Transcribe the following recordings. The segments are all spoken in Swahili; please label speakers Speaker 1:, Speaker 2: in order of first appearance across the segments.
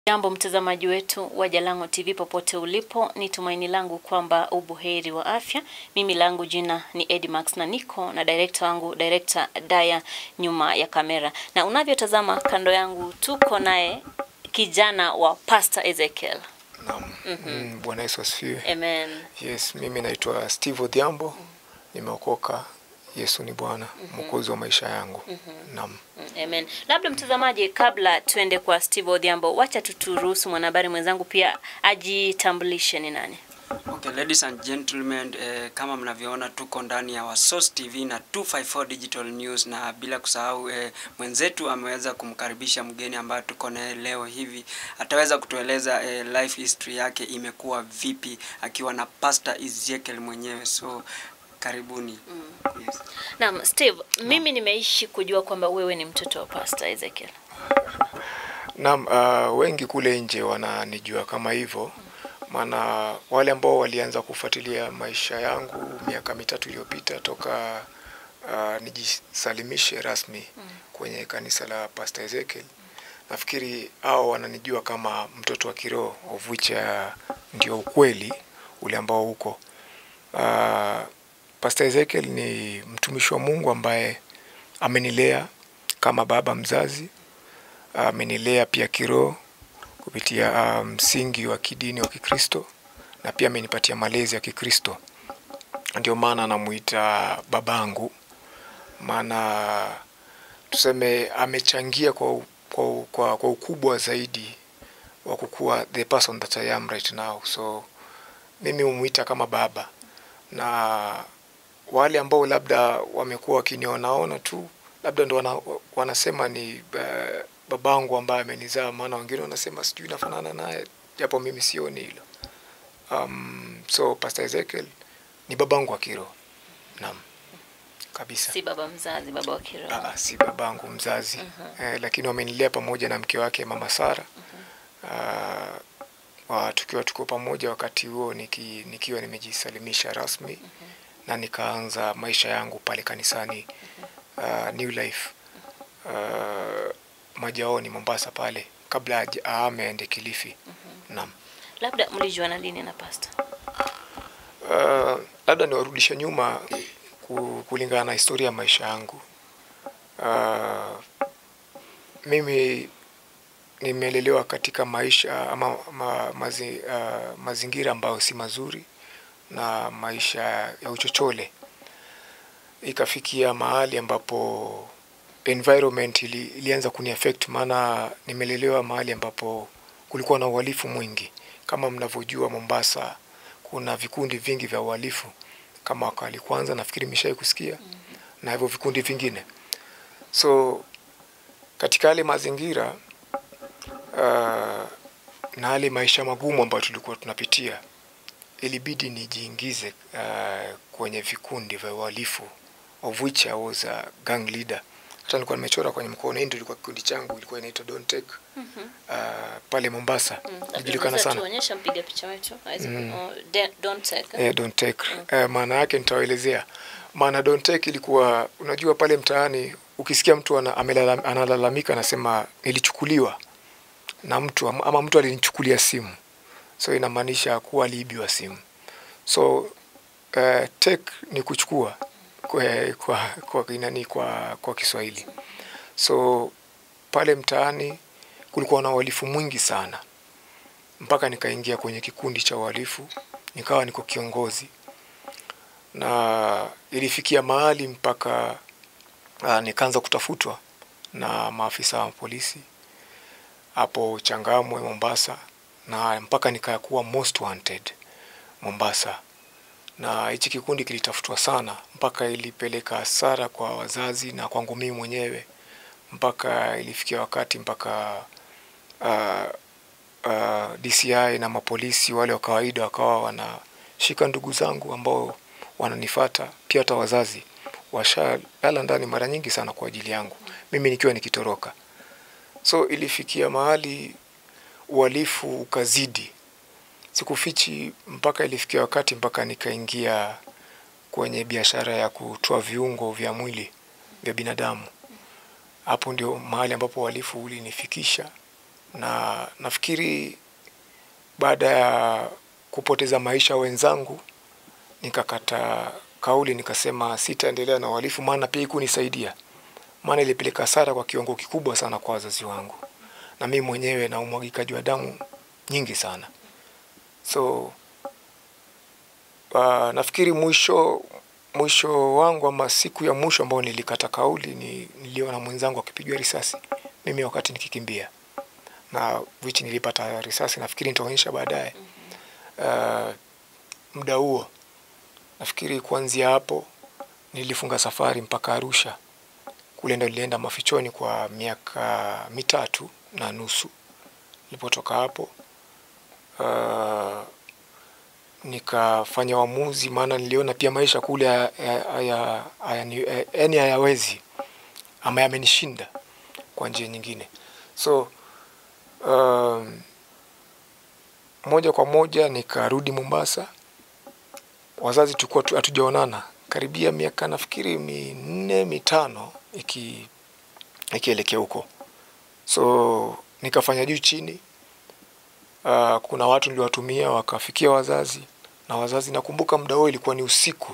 Speaker 1: Jambo mtazamaji wetu wa Jalango TV popote ulipo, ni tumaini langu kwamba ubuheri wa afya. Mimi langu jina ni Edmax na niko na director wangu director Daya nyuma ya kamera, na unavyotazama kando yangu tuko naye kijana wa Pastor Ezekiel.
Speaker 2: Naam. Mm, Bwana Yesu asifiwe.
Speaker 1: Amen.
Speaker 2: Yes, mimi naitwa Steve Odhiambo. Nimeokoka. Yesu ni Bwana, mwokozi wa maisha yangu. Naam.
Speaker 1: Mm, Amen. Labda mtazamaji, kabla tuende kwa Steve Odhiambo, wacha tuturuhusu mwanahabari mwenzangu pia ajitambulishe ni nani.
Speaker 3: Okay, ladies and gentlemen, eh, kama mnavyoona tuko ndani ya Wasos TV na 254 Digital News, na bila kusahau eh, mwenzetu ameweza kumkaribisha mgeni ambaye tuko naye leo hivi. Ataweza kutueleza eh, life history yake imekuwa vipi akiwa na Pastor Ezekiel mwenyewe. So karibuni. Yes.
Speaker 1: Naam, Steve, mimi nimeishi kujua kwamba wewe ni mtoto wa Pastor Ezekiel.
Speaker 2: Naam, uh, wengi kule nje wananijua kama hivyo, maana wale ambao walianza kufuatilia maisha yangu miaka mitatu iliyopita toka uh, nijisalimishe rasmi kwenye kanisa la Pastor Ezekiel, nafikiri hao wananijua kama mtoto wa kiroho, of which uh, ndio ukweli ule ambao uko uh, Pastor Ezekiel ni mtumishi wa Mungu ambaye amenilea kama baba mzazi, amenilea pia kiroho kupitia ah, msingi wa kidini wa Kikristo na pia amenipatia malezi ya Kikristo. Ndio maana namuita babangu, maana tuseme amechangia kwa, u- kwa, u- kwa, kwa ukubwa zaidi wa kukuwa the person that I am right now. So mimi humuita kama baba na wale ambao labda wamekuwa wakinionaona tu labda ndo wana, wanasema ni uh, babangu ambaye amenizaa, maana wengine wanasema sijui nafanana naye, japo mimi sioni hilo. Um, so Pastor Ezekiel ni babangu wa kiroho, naam kabisa.
Speaker 1: Si baba mzazi, baba wa kiroho.
Speaker 2: Ah, si babangu mzazi eh, lakini wamenilea pamoja na mke wake mama Sara Ah, wa tukiwa tuko pamoja wakati huo niki, nikiwa nimejisalimisha rasmi na nikaanza maisha yangu pale kanisani ah, New Life ah, Majaoni Mombasa pale kabla haja- ahame aende Kilifi. Naam.
Speaker 1: Labda mlijuana lini na Pastor?
Speaker 2: Uh, labda niwarudishe nyuma ku- kulingana na historia ya maisha yangu. Uh, mimi nimelelewa katika maisha ama ma, mazi, uh, mazingira ambayo si mazuri na maisha ya uchochole. Ikafikia mahali ambapo environment ili, ilianza kuniaffect, maana nimelelewa mahali ambapo kulikuwa na uhalifu mwingi. Kama mnavyojua Mombasa kuna vikundi vingi vya uhalifu kama Wakali Kwanza, nafikiri mishai kusikia na hivyo vikundi vingine. So katika yale mazingira uh, na yale maisha magumu ambayo tulikuwa tunapitia, ilibidi nijiingize uh, kwenye vikundi vya uhalifu of which I was a gang leader. Hata nilikuwa nimechora kwenye mkono, hii ndio ilikuwa kikundi changu, ilikuwa inaitwa Don't Take uh, pale Mombasa, ilijulikana sana
Speaker 1: Tuonyesha mpiga picha wetu. aweze ku- oh, de- Don't take. eh?
Speaker 2: Eh, don't take. Eh, maana yake nitawaelezea. Maana don't take ilikuwa unajua pale mtaani ukisikia mtu ana, amelala- analalamika anasema nilichukuliwa na mtu ama, ama mtu alinichukulia simu. So inamaanisha kuwa aliibiwa simu. So uh, take ni kuchukua kwa kwa kwa, inani, kwa, kwa Kiswahili. So pale mtaani kulikuwa na uhalifu mwingi sana mpaka nikaingia kwenye kikundi cha uhalifu nikawa niko kiongozi na ilifikia mahali mpaka uh, nikaanza kutafutwa na maafisa wa polisi hapo Changamwe Mombasa, na mpaka nikakuwa most wanted Mombasa, na hichi kikundi kilitafutwa sana mpaka ilipeleka hasara kwa wazazi na kwangu mimi mwenyewe, mpaka ilifikia wakati mpaka uh, uh, DCI na mapolisi wale wa kawaida wakawa wanashika ndugu zangu ambao wananifata, pia hata wazazi washalala ndani mara nyingi sana kwa ajili yangu, mimi nikiwa nikitoroka. So ilifikia mahali uhalifu ukazidi, sikufichi, mpaka ilifikia wakati mpaka nikaingia kwenye biashara ya kutoa viungo vya mwili vya binadamu. Hapo ndio mahali ambapo uhalifu ulinifikisha na nafikiri baada ya kupoteza maisha wenzangu nikakata kauli nikasema sitaendelea na uhalifu maana pia ikunisaidia maana ilipeleka hasara kwa kiwango kikubwa sana kwa wazazi wangu na mimi mwenyewe na umwagikaji wa damu nyingi sana so uh, nafikiri mwisho mwisho wangu ama siku ya mwisho ambao nilikata kauli ni niliona mwenzangu akipigwa risasi mimi wakati nikikimbia na which nilipata risasi nafikiri nitaonyesha baadaye uh, muda huo nafikiri kuanzia hapo nilifunga safari mpaka Arusha kule ndo nilienda mafichoni kwa miaka mitatu na nusu nilipotoka hapo uh, nikafanya uamuzi maana niliona pia maisha kule yani hayawezi ama yamenishinda kwa njia nyingine so um, moja kwa moja nikarudi Mombasa. Wazazi tulikuwa tu- hatujaonana karibia miaka nafikiri minne mitano iki ikielekea huko, so nikafanya juu chini. Uh, kuna watu niliwatumia wakafikia wazazi na wazazi, nakumbuka muda huo ilikuwa ni usiku.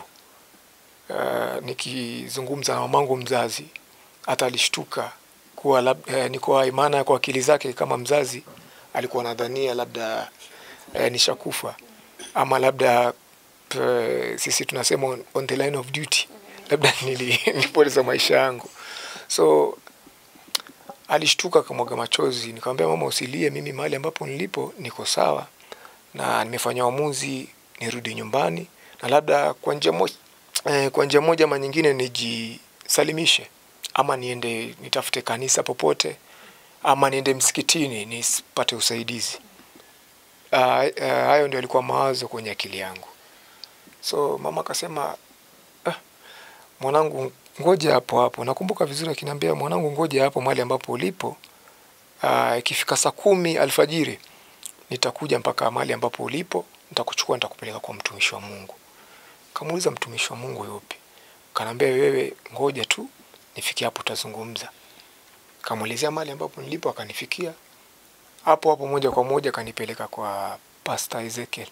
Speaker 2: Uh, nikizungumza na mamangu mzazi, hata alishtuka kuwa lab, eh, niko hai, maana kwa akili zake kama mzazi alikuwa anadhania labda eh, nishakufa ama labda eh, sisi tunasema on, on the line of duty, labda nili- nilipoteza maisha yangu, so alishtuka akamwaga machozi. Nikamwambia mama, usilie, mimi mahali ambapo nilipo niko sawa na nimefanya uamuzi nirudi nyumbani na labda kwa njia moja, eh, kwa njia moja ama nyingine nijisalimishe ama niende nitafute kanisa popote ama niende msikitini nisipate usaidizi. Uh, uh, hayo ndio alikuwa mawazo kwenye akili yangu. So mama akasema ah, mwanangu ngoja hapo hapo. Nakumbuka vizuri akiniambia mwanangu, ngoja hapo mahali ambapo ulipo. Ah, ikifika saa kumi alfajiri nitakuja mpaka mahali ambapo ulipo, nitakuchukua nitakupeleka kwa mtumishi wa Mungu. Kamuuliza mtumishi wa Mungu yupi? Kanaambia wewe ngoja tu nifikie hapo tutazungumza. Kamuelezea mahali ambapo nilipo, akanifikia hapo hapo moja kwa moja kanipeleka kwa Pastor Ezekiel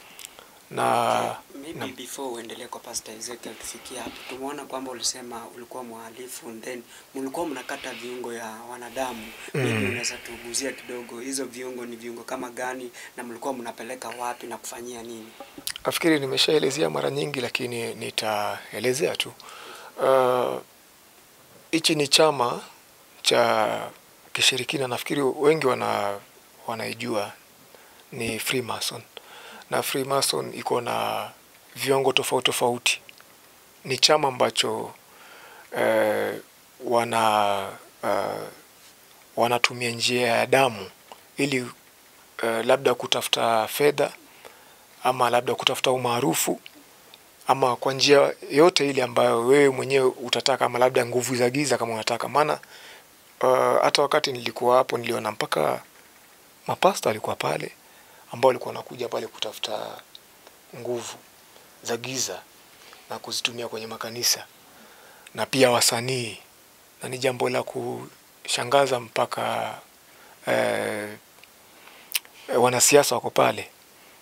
Speaker 2: na
Speaker 3: Maybe
Speaker 2: Naam.
Speaker 3: before uendelee kwa Pastor Ezekiel tufikie hapo, tumeona kwamba ulisema ulikuwa mhalifu and then mlikuwa mnakata viungo ya wanadamu. Maybe
Speaker 2: Mm.
Speaker 3: unaweza tuguzia kidogo hizo viungo ni viungo kama gani na mlikuwa mnapeleka wapi na kufanyia nini?
Speaker 2: nafikiri nimeshaelezea mara nyingi, lakini nitaelezea tu. Ah, Hichi ni chama cha kishirikina, nafikiri wengi wana wanaijua ni Freemason, na Freemason iko na viwango tofauti tofauti. Ni chama ambacho eh, wana uh, wanatumia njia ya damu ili uh, labda kutafuta fedha ama labda kutafuta umaarufu ama kwa njia yote ile ambayo wewe mwenyewe utataka, ama labda nguvu za giza kama unataka. Maana uh, hata wakati nilikuwa hapo niliona mpaka mapasta alikuwa pale ambao walikuwa wanakuja pale kutafuta nguvu za giza na kuzitumia kwenye makanisa na pia wasanii, na ni jambo la kushangaza mpaka eh, wanasiasa wako pale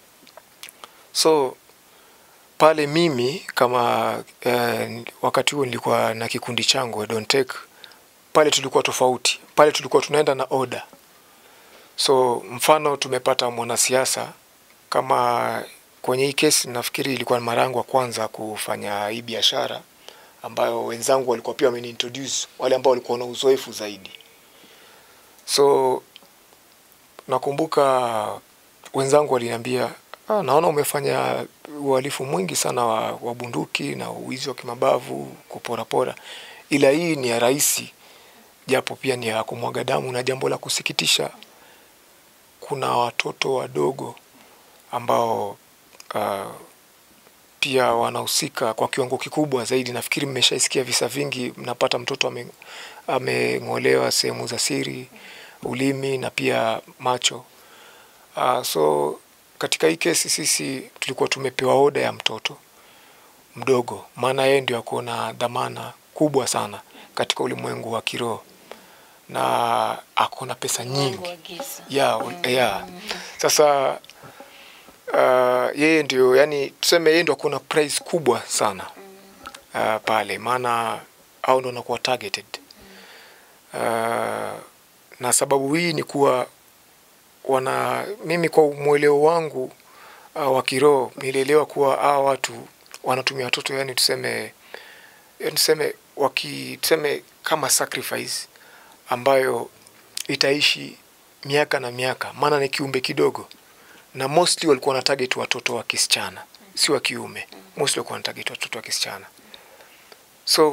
Speaker 2: so pale mimi kama eh, wakati huo nilikuwa na kikundi changu Don't Take, pale tulikuwa tofauti. Pale tulikuwa tunaenda na oda. So mfano tumepata mwanasiasa kama kwenye hii kesi, nafikiri ilikuwa mara yangu ya kwanza kufanya hii biashara ambayo wenzangu walikuwa pia wameniintroduce, wale ambao walikuwa na uzoefu zaidi. So nakumbuka wenzangu waliniambia ah, naona umefanya uhalifu mwingi sana wa, wa bunduki na uwizi wa kimabavu, kuporapora, ila hii ni ya rahisi, japo pia ni ya kumwaga damu. Na jambo la kusikitisha, kuna watoto wadogo ambao uh, pia wanahusika kwa kiwango kikubwa zaidi. Nafikiri mmeshaisikia visa vingi, mnapata mtoto ame- ameng'olewa sehemu za siri, ulimi na pia macho. Uh, so katika hii kesi sisi tulikuwa tumepewa oda ya mtoto mdogo, maana yeye ndio ako na dhamana kubwa sana katika ulimwengu wa kiroho, na ako na pesa nyingi
Speaker 1: Mungu wa giza.
Speaker 2: ya ya sasa uh, yeye ndio yani tuseme yeye ndio kuna price kubwa sana uh, pale maana au ndo anakuwa targeted uh, na sababu hii ni kuwa wana mimi kwa mweleo wangu uh, wa kiroho nilielewa kuwa hawa watu wanatumia watoto yani tuseme yani tuseme waki tuseme kama sacrifice ambayo itaishi miaka na miaka, maana ni kiumbe kidogo, na mostly walikuwa na target watoto wa kisichana, si wa kiume. Mostly walikuwa na target watoto wa kisichana. So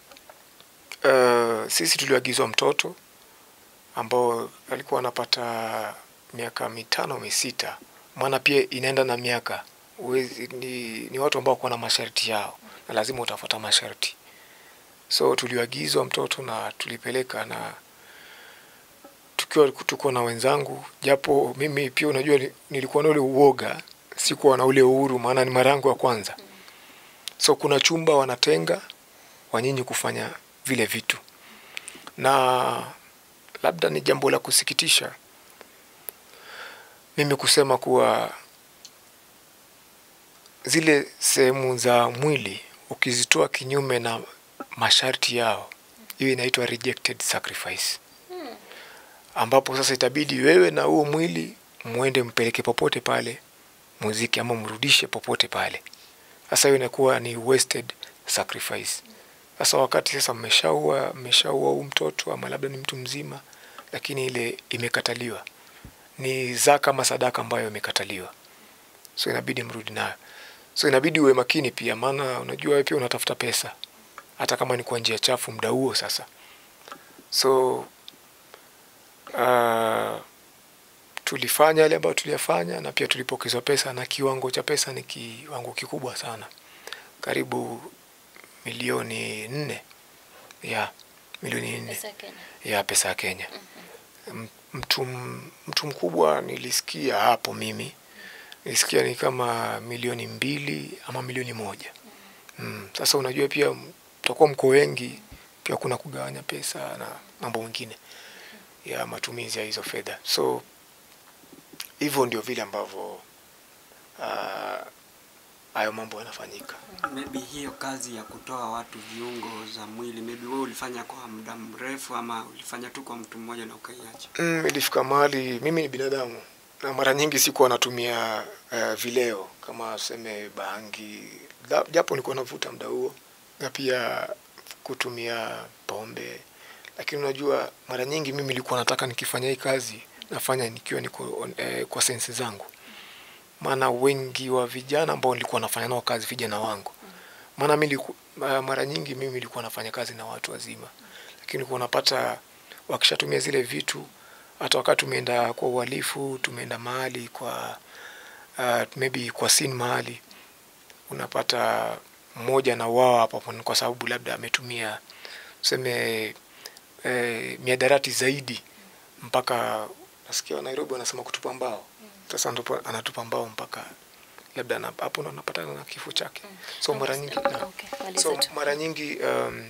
Speaker 2: uh, sisi tuliagizwa mtoto ambao alikuwa anapata miaka mitano misita, maana pia inaenda na miaka. Uwezi, ni, ni watu ambao wako na masharti yao na lazima utafuata masharti. So tuliagizwa mtoto na tulipeleka na tukiwa tuko na wenzangu, japo mimi pia unajua ni- nilikuwa na ule uoga, sikuwa na ule uhuru, maana ni mara yangu ya kwanza. So kuna chumba wanatenga wanyinyi kufanya vile vitu, na labda ni jambo la kusikitisha mimi kusema kuwa zile sehemu za mwili ukizitoa kinyume na masharti yao, hiyo inaitwa rejected sacrifice ambapo sasa itabidi wewe na huo mwili mwende mpeleke popote pale muziki ama mrudishe popote pale. Sasa hiyo inakuwa ni wasted sacrifice. Sasa wakati sasa mmeshaua mmeshaua huu mtoto ama labda ni mtu mzima, lakini ile imekataliwa, ni zaka ama sadaka ambayo imekataliwa, so inabidi mrudi nayo. So inabidi uwe makini pia, maana unajua wewe pia unatafuta pesa, hata kama ni kwa njia chafu muda huo sasa. So uh, tulifanya yale ambayo tuliyafanya na pia tulipokezwa pesa, na kiwango cha pesa ni kiwango kikubwa sana, karibu milioni nne ya milioni nne
Speaker 1: Pesa ya Kenya.
Speaker 2: ya pesa ya Kenya. M- Mtu, m- mtu mkubwa nilisikia hapo mimi nilisikia ni kama milioni mbili ama milioni moja. Mm. Sasa unajua pia mtakuwa mko wengi, pia kuna kugawanya pesa na mambo mengine ya matumizi ya hizo fedha. So hivyo ndio vile ambavyo ah, hayo mambo yanafanyika.
Speaker 3: Maybe hiyo kazi ya kutoa watu viungo za mwili, maybe wewe ulifanya kwa muda mrefu ama ulifanya tu kwa mtu mmoja na ukaiacha?
Speaker 2: Mm, ilifika mahali mimi ni binadamu na mara nyingi sikuwa natumia uh, vileo kama seme bangi, Da- japo nilikuwa navuta muda huo, na pia kutumia pombe, lakini unajua mara nyingi mimi nilikuwa nataka nikifanya hii kazi nafanya nikiwa niko eh, kwa sensi zangu, maana wengi wa vijana ambao nilikuwa nafanya nao kazi, vijana wangu, maana mimi niliku- ma- mara nyingi mimi nilikuwa nafanya kazi na watu wazima, lakini nilikuwa napata wakishatumia zile vitu, hata wakati tumeenda kwa uhalifu, tumeenda mahali kwa uh, maybe kwa scene mahali, unapata mmoja na wao hapo hapo kwa sababu labda ametumia tuseme eh, miadarati zaidi mpaka nasikia Nairobi wanasema kutupa mbao. Sasa ndipo anatupa mbao mpaka labda na- hapo ndo anapatana na kifo chake. So mara nyingi na,
Speaker 1: Okay, maliza
Speaker 2: so
Speaker 1: tu.
Speaker 2: mara nyingi um,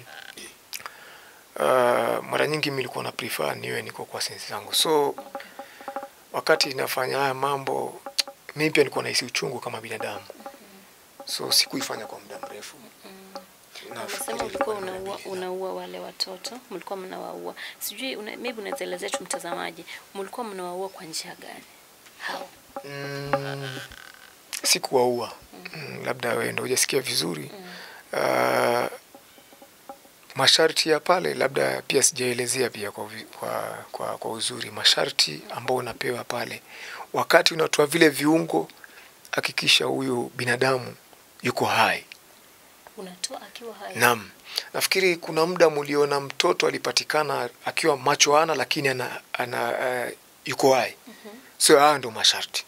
Speaker 2: uh, mara nyingi mi nilikuwa na prefer niwe niko kwa sensi zangu. So wakati nafanya haya mambo mimi pia nilikuwa nahisi uchungu kama binadamu, so sikuifanya kwa muda mrefu. Nafikiri
Speaker 1: Unasema ulikuwa
Speaker 2: ilikuwa ni mara
Speaker 1: unaua,
Speaker 2: mbili.
Speaker 1: unaua wale watoto, mlikuwa mnawaua. Sijui una, maybe unaweza elezea tu mtazamaji, mlikuwa mnawaua kwa njia gani? How?
Speaker 2: Mm, sikuwaua mm, labda wewe ndio hujasikia vizuri uh, masharti ya pale labda pia sijaelezea pia kwa, vi- kwa, kwa, kwa uzuri masharti ambao unapewa pale wakati unatoa vile viungo hakikisha huyu binadamu yuko hai
Speaker 1: Unatoa akiwa hai.
Speaker 2: Naam, nafikiri kuna muda mliona mtoto alipatikana akiwa macho hana lakini ana, ana uh, yuko hai. So haya ndo masharti.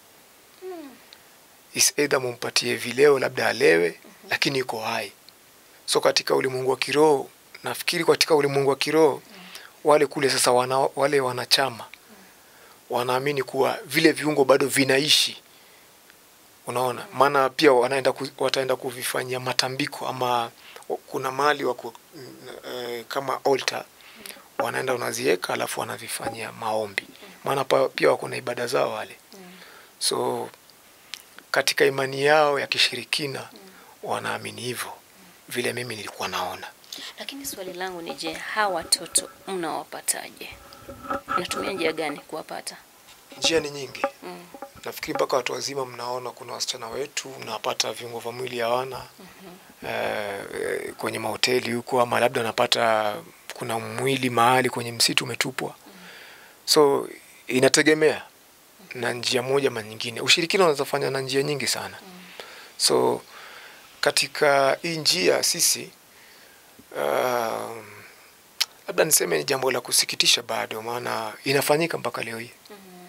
Speaker 2: Is either mumpatie vileo labda alewe lakini yuko hai. So katika ulimwengu wa kiroho, nafikiri katika ulimwengu wa kiroho wale kule sasa wana, wale wanachama wanaamini kuwa vile viungo bado vinaishi unaona maana pia wanaenda ku, wataenda kuvifanyia matambiko ama kuna mahali wako mm, eh, kama altar wanaenda unaziweka, alafu wanavifanyia maombi, maana pa- pia wako na ibada zao wale. So katika imani yao ya kishirikina wanaamini hivyo, vile mimi nilikuwa naona.
Speaker 1: Lakini swali langu ni je, hawa watoto mnawapataje? Mnatumia njia gani kuwapata?
Speaker 2: Njia ni nyingi.
Speaker 1: Mm.
Speaker 2: Nafikiri mpaka watu wazima mnaona, kuna wasichana wetu mnapata viungo vya mwili hawana eh, kwenye mahoteli huko, ama labda anapata kuna mwili mahali kwenye msitu umetupwa. So inategemea na njia moja ama nyingine. Ushirikina unaweza fanya na njia nyingi sana. So katika hii njia sisi um, labda niseme ni jambo la kusikitisha bado, maana inafanyika mpaka leo hii.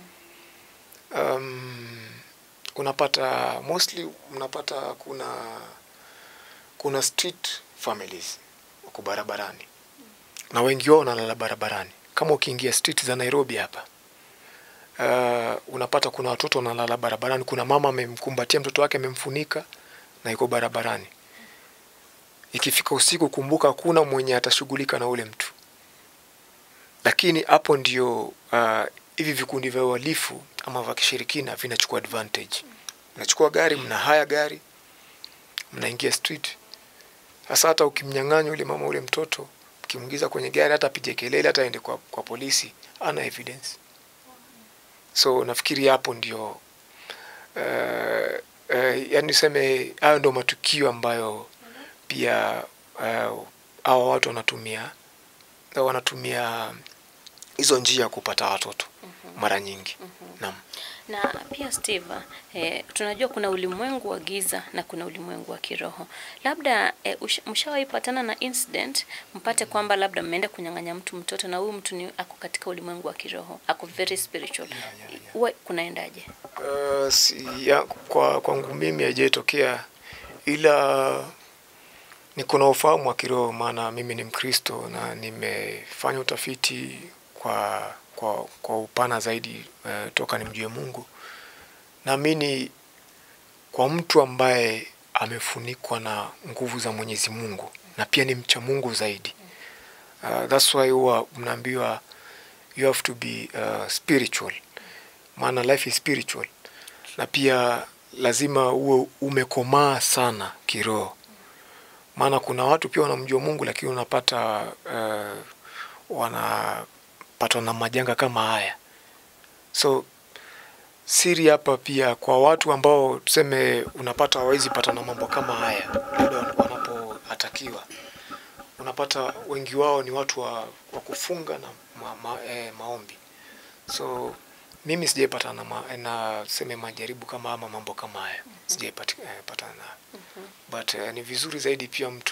Speaker 2: Um, unapata mostly mnapata kuna kuna street families wako barabarani na wengi wao wanalala barabarani. Kama ukiingia street za Nairobi hapa uh, unapata kuna watoto wanalala barabarani. Kuna mama amemkumbatia mtoto wake amemfunika na yuko barabarani. Ikifika usiku, kumbuka hakuna mwenye atashughulika na ule mtu, lakini hapo ndio uh, hivi vikundi vya uhalifu ama vya kishirikina vinachukua advantage. Mnachukua gari, mna haya gari, mnaingia street. Sasa hata ukimnyang'anya ule mama ule mtoto, ukimwingiza kwenye gari, hata apige kelele, hata aende kwa, kwa polisi, ana evidence. So nafikiri hapo ndio uh, uh, yani niseme hayo ndio matukio ambayo pia uh, hawa watu wanatumia wanatumia hizo njia kupata watoto mara nyingi. Naam.
Speaker 1: Na pia Steve, eh, tunajua kuna ulimwengu wa giza na kuna ulimwengu wa kiroho. Labda eh, ush- mshawahi patana na incident mpate kwamba labda mmeenda kunyang'anya mtu mtoto na huyu mtu ni ako katika ulimwengu wa kiroho, ako very spiritual. Huwa kunaendaje?
Speaker 2: Uh, si, ya, kwa kwangu mimi haijatokea, ila niko na ufahamu wa kiroho, maana mimi ni Mkristo na nimefanya utafiti kwa kwa, kwa upana zaidi uh, toka nimjue Mungu. Naamini kwa mtu ambaye amefunikwa na nguvu za Mwenyezi Mungu na pia ni mcha Mungu zaidi. Uh, that's why huwa mnaambiwa you have to be uh, spiritual maana life is spiritual na pia lazima uwe umekomaa sana kiroho maana kuna watu pia wanamjua mungu lakini unapata uh, wanapatwa na majanga kama haya so siri hapa pia kwa watu ambao tuseme unapata hawawezi pata na mambo kama haya labda wanapoatakiwa unapata wengi wao ni watu wa, wa kufunga na ma, ma, eh, maombi so mimi sijaipata na, ma, na seme majaribu kama ama mambo kama haya sijaipata eh, patana nayo but eh, ni vizuri zaidi pia mtu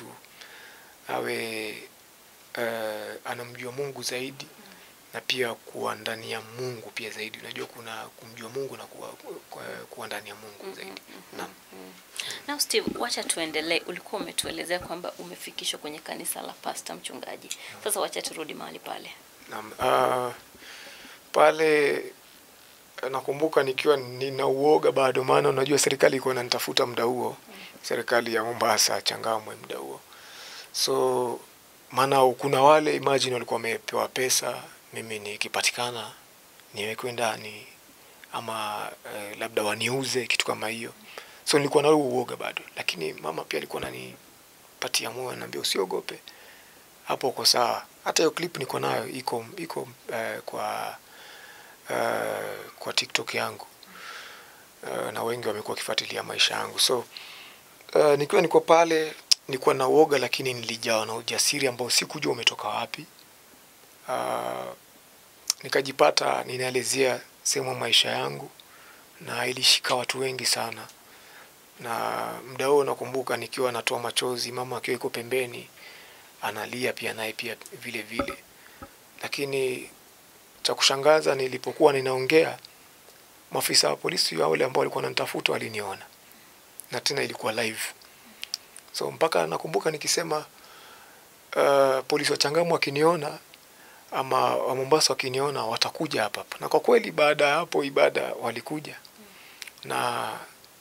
Speaker 2: awe eh, anamjua Mungu zaidi na pia kuwa ndani ya Mungu pia zaidi. Unajua kuna kumjua Mungu na kuwa, kuwa, kuwa ndani ya Mungu zaidi. Naam.
Speaker 1: Now Steve, wacha tuendelee. Ulikuwa umetuelezea kwamba umefikishwa kwenye kanisa la pasta mchungaji. Sasa wacha turudi mahali pale.
Speaker 2: Naam. Uh, pale eh, nakumbuka nikiwa nina uoga bado, maana unajua serikali ilikuwa inanitafuta muda huo, serikali ya Mombasa Changamwe muda huo. So maana kuna wale imagine walikuwa wamepewa pesa, mimi nikipatikana niwekwe ndani ama eh, labda waniuze kitu kama hiyo. So nilikuwa na huo uoga bado, lakini mama pia alikuwa ananipatia moyo, ananiambia usiogope, hapo uko sawa. Hata hiyo clip niko nayo iko iko eh, kwa eh, kwa TikTok yangu eh, na wengi wamekuwa wakifuatilia maisha yangu so uh, nikiwa niko pale nilikuwa na uoga lakini nilijawa na ujasiri ambao sikujua umetoka wapi. Uh, nikajipata ninaelezea sehemu ya maisha yangu na ilishika watu wengi sana, na muda huo nakumbuka nikiwa natoa machozi, mama akiwa iko pembeni analia pia naye pia vile vile, lakini cha kushangaza nilipokuwa ninaongea, maafisa wa polisi wale ambao walikuwa wananitafuta waliniona, na tena ilikuwa live so mpaka nakumbuka nikisema uh, polisi wa Changamwe wakiniona ama wa Mombasa wakiniona watakuja hapa hapa, na kwa kweli baada ya hapo ibada walikuja, na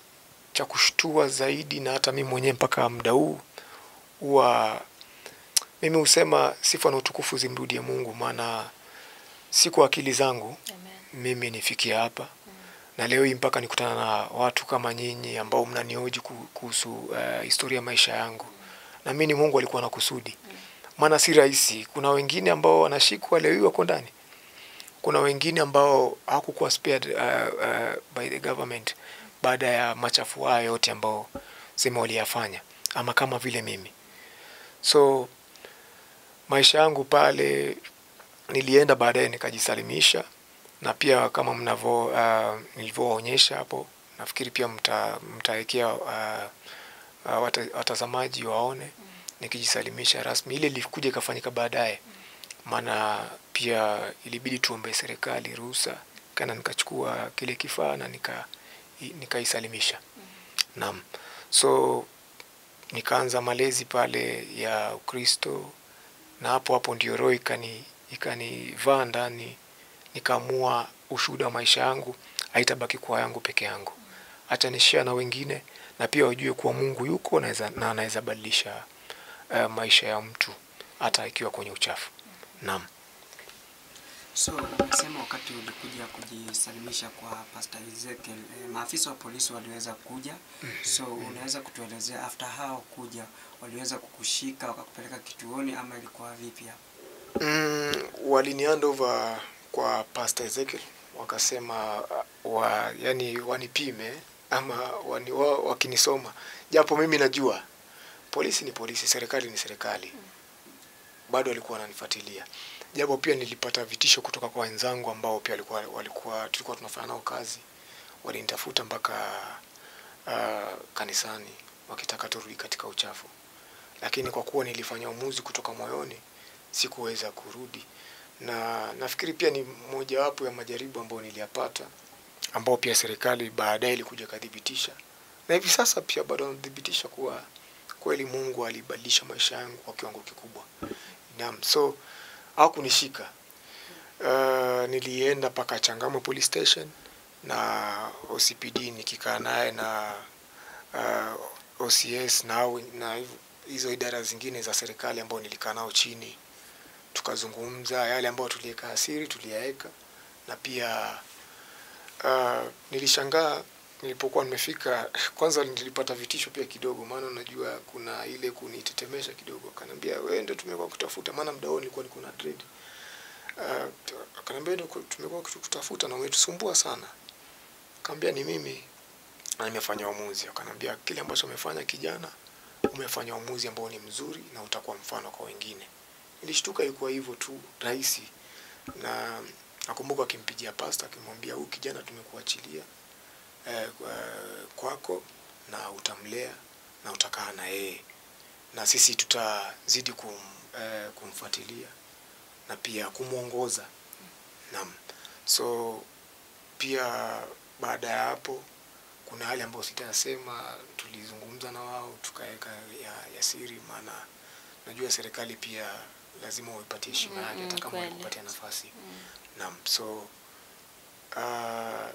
Speaker 2: cha kushtua zaidi, na hata mimi mwenyewe mpaka muda huu huwa mimi husema sifa na utukufu zimrudie Mungu, maana si kwa akili zangu
Speaker 1: Amen.
Speaker 2: mimi nifikia hapa na leo hii mpaka nikutana na watu kama nyinyi ambao mnanioji ku- kuhusu uh, historia ya maisha yangu. Naamini Mungu alikuwa na kusudi, maana si rahisi. Kuna wengine ambao wanashikwa leo hii wako ndani, kuna wengine ambao hawakukuwa spared uh, uh, by the government baada ya machafu haya yote ambao sema waliyafanya, ama kama vile mimi. So maisha yangu pale nilienda baadaye nikajisalimisha na pia kama mnavyo uh, nilivyoonyesha hapo, nafikiri pia mta mtawekea uh, uh, wata, watazamaji waone nikijisalimisha rasmi. Ile ilikuja ikafanyika baadaye, maana pia ilibidi tuombe serikali ruhusa, kana nikachukua kile kifaa na nika i- nikaisalimisha. Naam, so nikaanza malezi pale ya Ukristo na hapo hapo ndio roho ikani ikanivaa ndani, nikaamua ushuhuda wa maisha yangu haitabaki kwa yangu peke yangu, acha nishare na wengine, na pia wajue kuwa Mungu yuko naweza, na anaweza badilisha uh, maisha ya mtu hata ikiwa kwenye uchafu. Naam.
Speaker 3: So umesema wakati ulikuja kujisalimisha kwa Pastor Ezekiel, eh, maafisa wa polisi waliweza kuja. So unaweza kutuelezea after hao kuja waliweza kukushika wakakupeleka kituoni ama ilikuwa vipi hapo?
Speaker 2: Mm, walini hand over kwa Pastor Ezekiel wakasema uh, wa, yani wanipime ama wani, wa, wakinisoma, japo mimi najua polisi ni polisi, serikali ni serikali, bado walikuwa wananifuatilia, japo pia nilipata vitisho kutoka kwa wenzangu ambao pia walikuwa, walikuwa tulikuwa tunafanya nao kazi, walinitafuta mpaka uh, kanisani wakitaka turudi katika uchafu, lakini kwa kuwa nilifanya uamuzi kutoka moyoni sikuweza kurudi, na nafikiri pia ni mojawapo ya majaribu ambayo niliyapata, ambao pia serikali baadaye ilikuja ikathibitisha, na hivi sasa pia bado wanathibitisha kuwa kweli Mungu alibadilisha maisha yangu kwa kiwango kikubwa. Naam, so hawakunishika. Uh, nilienda mpaka Changamwe police station na OCPD nikikaa naye na uh, OCS na, hao- na hiv- hizo idara zingine za serikali ambao nilikaa nao chini, tukazungumza yale ambayo tuliweka asiri tuliyaweka, na pia uh, nilishangaa nilipokuwa nimefika. Kwanza nilipata vitisho pia kidogo, maana unajua kuna ile kunitetemesha kidogo. Akaniambia wewe ndio tumekuwa kutafuta, maana muda huo nilikuwa niko na dread. Uh, akaniambia ndio tumekuwa kutafuta na umetusumbua sana. Kaambia ni mimi na nimefanya uamuzi. Akaniambia kile ambacho umefanya kijana, umefanya uamuzi ambao ni mzuri na utakuwa mfano kwa wengine. Nilishtuka, ilikuwa hivyo tu rahisi, na nakumbuka akimpigia pasta akimwambia, huyu kijana tumekuachilia eh, kwa- kwako na utamlea na utakaa na yeye na sisi tutazidi kum, eh, kumfuatilia na pia kumwongoza. Naam, so pia baada ya hapo kuna hali ambayo sitasema, tulizungumza na wao tukaweka ya, ya siri, maana najua serikali pia lazima uipatie heshima yake
Speaker 1: Mm,
Speaker 2: hata kama
Speaker 1: kweli.
Speaker 2: walikupatia nafasi. Naam, so uh,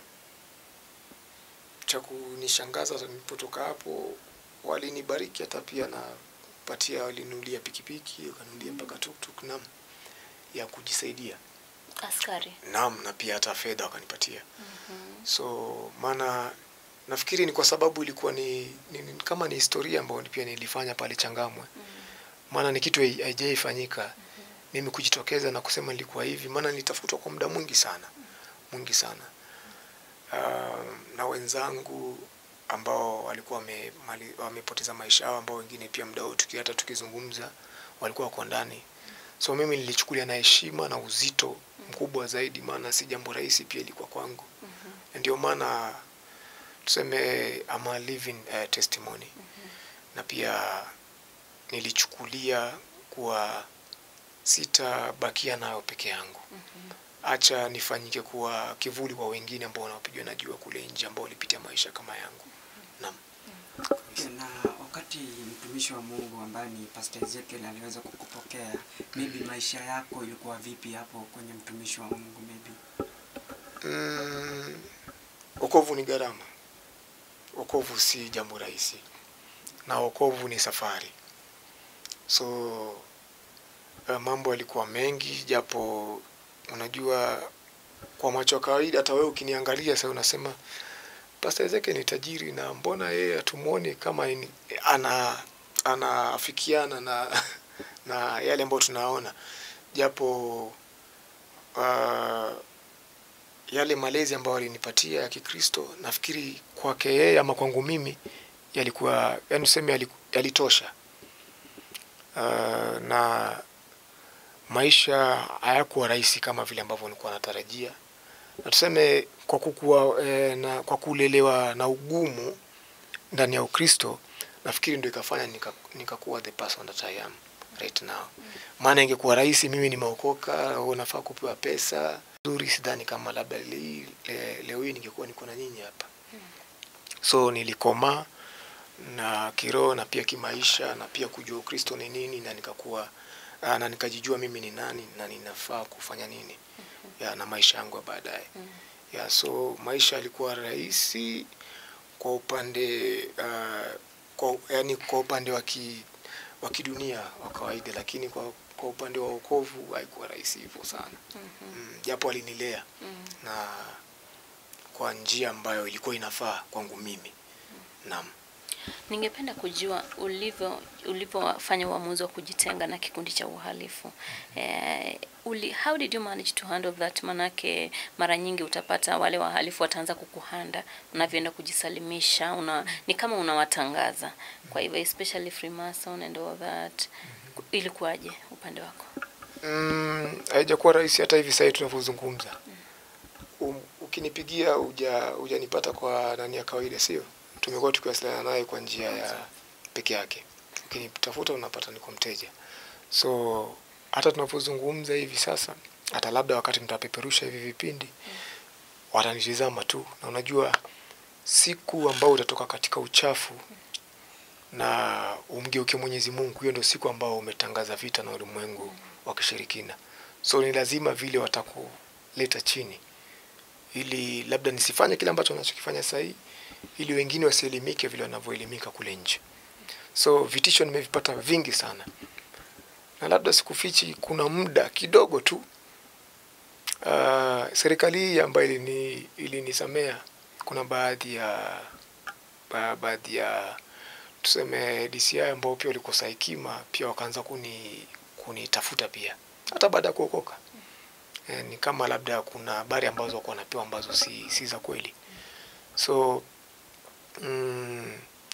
Speaker 2: cha kunishangaza nilipotoka hapo, walinibariki hata pia na patia, walinunulia pikipiki, wakanunulia mpaka tuktuk, naam, ya kujisaidia,
Speaker 1: Askari.
Speaker 2: naam, na pia hata fedha wakanipatia. So maana nafikiri ni kwa sababu ilikuwa ni, ni, ni kama ni historia ambayo pia nilifanya pale Changamwe, maana ni kitu hai- haijaifanyika mimi kujitokeza na kusema nilikuwa hivi, maana nilitafutwa kwa muda mwingi sana mwingi sana uh, na wenzangu ambao walikuwa wame- mali- wamepoteza maisha yao, ambao wengine pia muda huu tuki hata tukizungumza walikuwa wako ndani. So mimi nilichukulia na heshima na uzito mkubwa zaidi, maana si jambo rahisi pia ilikuwa kwangu. Ndio maana tuseme I'm a living uh, testimony na pia nilichukulia kuwa sitabakia nayo peke yangu acha nifanyike kuwa kivuli kwa wengine ambao wanapigwa na jua kule nje ambao walipitia maisha kama yangu. Naam.
Speaker 3: Okay, na wakati mtumishi wa Mungu ambaye ni Pastor Ezekiel aliweza kukupokea, maybe maisha yako ilikuwa vipi hapo kwenye mtumishi wa Mungu maybe?
Speaker 2: Mm, wokovu ni gharama. Wokovu si jambo rahisi, na wokovu ni safari. So uh, mambo yalikuwa mengi, japo unajua kwa macho ya kawaida, hata wewe ukiniangalia sasa unasema Pastor Ezekiel ni tajiri na mbona yeye hatumwoni kama ni, ana anaafikiana na na yale ambayo tunaona, japo uh, yale malezi ambayo alinipatia ya Kikristo nafikiri kwake yeye ama kwangu mimi yalikuwa yani tuseme yaliku- yalitosha. Uh, na maisha hayakuwa rahisi kama vile ambavyo nilikuwa natarajia, na tuseme kwa kukua, eh, na kwa kulelewa na ugumu ndani ya Ukristo, nafikiri ndio ikafanya nika- nikakuwa the person that I am right now. Maana ingekuwa rahisi, mimi nimeokoka, unafaa kupewa pesa nzuri, sidhani kama labda le, le, leo hii ningekuwa niko na nyinyi hapa. So nilikomaa na kiroho na pia kimaisha na pia kujua Ukristo ni nini na nikakuwa ah, na nikajijua mimi ni nani na ninafaa kufanya nini ya, na maisha yangu ya baadaye ya, so maisha yalikuwa rahisi kwa upande uh, kwa, yani kwa upande wa ki wa kidunia wa kawaida, lakini kwa, kwa upande wa wokovu haikuwa rahisi hivyo sana mm, japo alinilea na kwa njia ambayo ilikuwa inafaa kwangu mimi naam.
Speaker 1: Ningependa kujua ulivyo ulivyofanya uamuzi wa kujitenga na kikundi cha uhalifu. Eh, uli, how did you manage to handle that? Manake mara nyingi utapata wale wahalifu wataanza kukuhanda unavyoenda kujisalimisha, una, ni kama unawatangaza. Kwa hivyo especially Freemason and all that. Ilikuwaje upande wako?
Speaker 2: Mm, haijakuwa rahisi hata hivi sasa tunavyozungumza. Um, ukinipigia uja hujanipata kwa nani ya kawaida, sio? Tumekuwa tukiwasiliana naye kwa njia ya peke yake. Ukinitafuta unapata niko mteja. So hata tunavyozungumza hivi sasa, hata labda wakati mtapeperusha hivi vipindi watanitizama tu, na unajua siku ambao utatoka katika uchafu na umgeuke Mwenyezi Mungu, hiyo ndio siku ambao umetangaza vita na ulimwengu wa kishirikina. So ni lazima vile watakuleta chini, ili labda nisifanye kile ambacho nachokifanya sasa hii, ili wengine wasielimike vile wanavyoelimika kule nje. So vitisho nimevipata vingi sana, na labda sikufichi, kuna muda kidogo tu uh, serikali hii ambayo ilini ilinisamea, kuna baadhi ya ba, baadhi ya tuseme DCI ambao pia walikosa hekima pia wakaanza kuni kunitafuta pia hata baada ya kuokoka. E, ni kama labda kuna habari ambazo wako wanapewa ambazo si, si za kweli. So mm,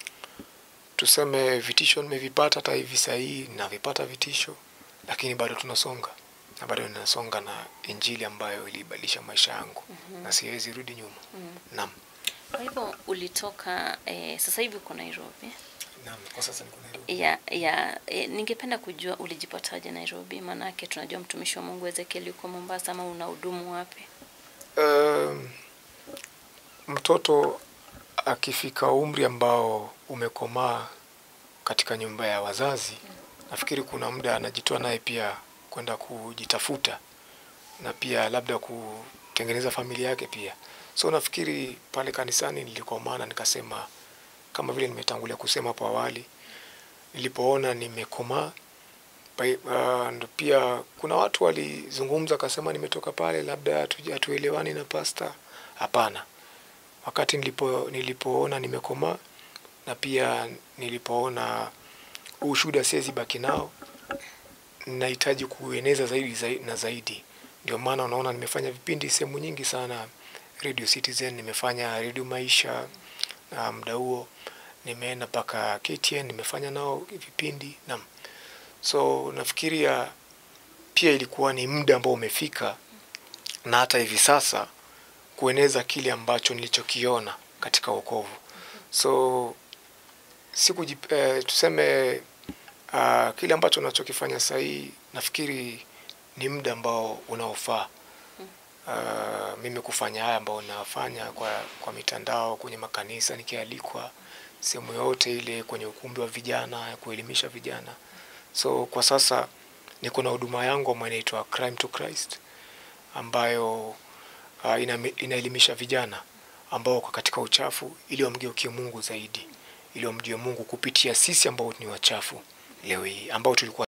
Speaker 2: tuseme vitisho nimevipata hata hivi saa hii navipata vitisho, lakini bado tunasonga na bado ninasonga na injili ambayo ilibadilisha maisha yangu na siwezi rudi nyuma. Naam.
Speaker 1: Kwa hivyo ulitoka eh, sasa hivi uko Nairobi.
Speaker 2: Naam, kwa sasa niko Nairobi.
Speaker 1: ya ya e, ningependa kujua ulijipataje Nairobi? Maanake tunajua mtumishi wa Mungu Ezekiel yuko Mombasa, ama unahudumu wapi?
Speaker 2: Um, mtoto akifika umri ambao umekomaa katika nyumba ya wazazi, nafikiri kuna muda anajitoa naye pia kwenda kujitafuta na pia labda kutengeneza familia yake pia. So nafikiri pale kanisani nilikomaa na nikasema kama vile nimetangulia kusema hapo awali, nilipoona nimekomaa Pai- ah, ndo pia kuna watu walizungumza akasema nimetoka pale labda hatu- hatuelewani na pasta. Hapana, wakati nilipo nilipoona nimekomaa na pia nilipoona huu ushuhuda siwezi baki nao, nahitaji kueneza zaidi, zaidi na zaidi. Ndio maana unaona nimefanya vipindi sehemu nyingi sana, Radio Citizen, nimefanya Radio Maisha na muda huo nimeenda mpaka KTN, nimefanya nao vipindi naam. So nafikiria pia ilikuwa ni muda ambao umefika, na hata hivi sasa kueneza kile ambacho nilichokiona katika wokovu. So siku eh, tuseme uh, kile ambacho nachokifanya sasa hii nafikiri ni muda ambao unaofaa uh, mimi kufanya haya ambao nafanya kwa, kwa mitandao, kwenye makanisa, nikialikwa sehemu yote ile, kwenye ukumbi wa vijana ya kuelimisha vijana. So kwa sasa niko na huduma yangu ambayo inaitwa Crime to Christ ambayo uh, ina, inaelimisha vijana ambao wako katika uchafu ili wamgeukie Mungu zaidi, ili wamjue Mungu kupitia sisi ambao ni wachafu leo hii ambao tulikuwa